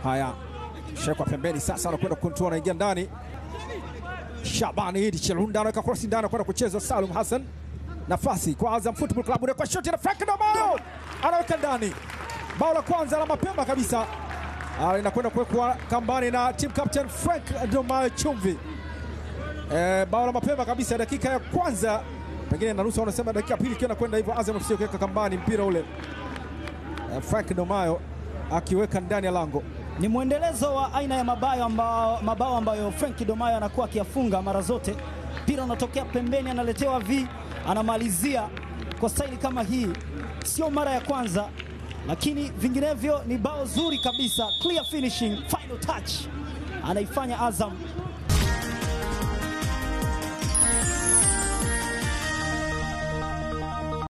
Haya, shekwa pembeni sasa, anakwenda kuntua, anaingia ndani. Shabani Idi Chilunda anaweka cross ndani, anakwenda kucheza Salum Hassan, nafasi kwa Azam Football Club, kwa shoti na Frank Ndomao anaweka ndani, bao la kwanza la mapema kabisa Ah, inakwenda kuwekwa kambani na team captain Frank Ndomao Chumvi. Eh, bao la mapema kabisa dakika ya kwanza, pengine na nusu, wanasema dakika ya pili ikiwa inakwenda hivyo, Azam FC kuweka kambani mpira ule, eh, Frank Ndomayo akiweka ndani ya lango. Ni mwendelezo wa aina ya mabao ambao, mabao ambayo Frank Domayo anakuwa akiyafunga mara zote. Mpira unatokea pembeni, analetewa V, anamalizia kwa staili kama hii. Sio mara ya kwanza, lakini vinginevyo ni bao zuri kabisa, clear finishing, final touch anaifanya Azam